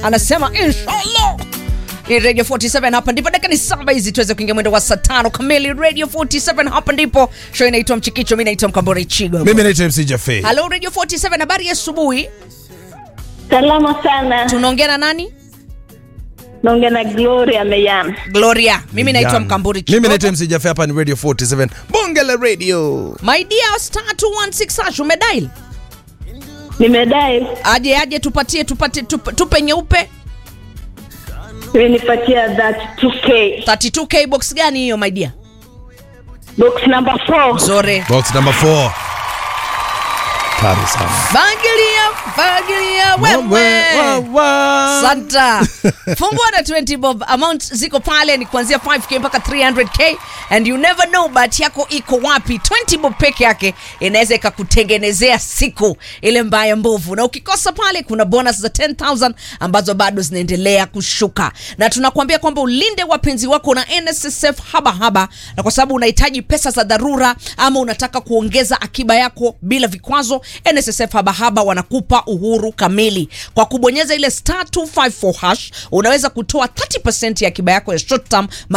anasema inshallah ni radio 47 hapa ndipo dakika ni saba hizi tuweze kuingia mwendo wa saa tano kamili radio 47 hapa ndipo show inaitwa mchikicho mi naitwa mkambore chigo mimi naitwa mc jafe halo radio 47 habari ya asubuhi Salama sana. tunaongea na nani Naongea na Gloria Meyan. gloria mimi naitwa Yan. mkamburi mimi chigo naitwa mc jafe hapa ni radio 47 bonge la radio my dear star 216 hash umedail Nimedai aje aje tupatie tupate tupe, tupe nyeupe imenipatia that 2k 32k box gani hiyo my dear box number 4. zore box number 4 tamu sana fagilia fagilia wewe santa fungua na 20 bob amount ziko pale ni kuanzia 5k mpaka 300k and you never know bahati yako iko wapi 20 bob peke yake inaweza ikakutengenezea siku ile mbaya mbovu na ukikosa pale kuna bonus za 10000 ambazo bado zinaendelea kushuka na tunakuambia kwamba ulinde wapenzi wako na nssf haba haba na kwa sababu unahitaji pesa za dharura ama unataka kuongeza akiba yako bila vikwazo nssf habahaba wanakupa uhuru kamili kwa kubonyeza ile star 254 hash unaweza kutoa 30 ya akiba yako ya short term